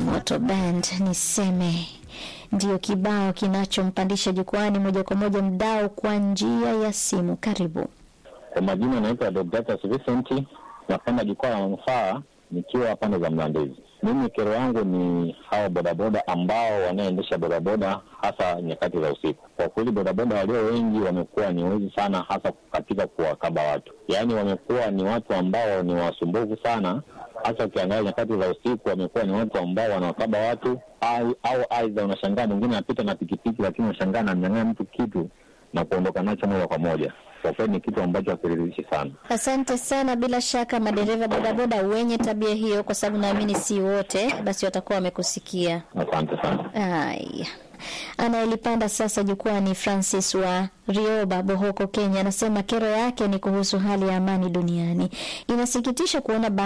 Moto Band niseme ndiyo kibao kinachompandisha jukwani moja kwa moja mdau kwa njia ya simu. Karibu. Kwa majina anaitwa Deodatus Vincent, napanda jukwaa la manufaa nikiwa pande za Mlandizi. Mimi kero yangu ni hawa bodaboda ambao wanaendesha bodaboda hasa nyakati za usiku. Kwa kweli bodaboda walio wengi wamekuwa ni wezi sana, hasa katika kuwakaba watu, yaani wamekuwa ni watu ambao ni wasumbufu sana, hasa ukiangalia nyakati za usiku, wamekuwa ni watu ambao wanawakaba watu au, au aidha unashangaa mwingine anapita na pikipiki, lakini unashangaa anamnyang'anya mtu kitu na kuondoka nacho moja kwa moja. Kwa kweli ni kitu ambacho hakiridhishi sana. Asante sana. Bila shaka madereva bodaboda wenye tabia hiyo, kwa sababu naamini si wote, basi watakuwa wamekusikia. Asante sana. Haya, anayelipanda sasa jukwani Francis wa Rioba, Bohoko, Kenya, anasema kero yake ni kuhusu hali ya amani duniani. Inasikitisha kuona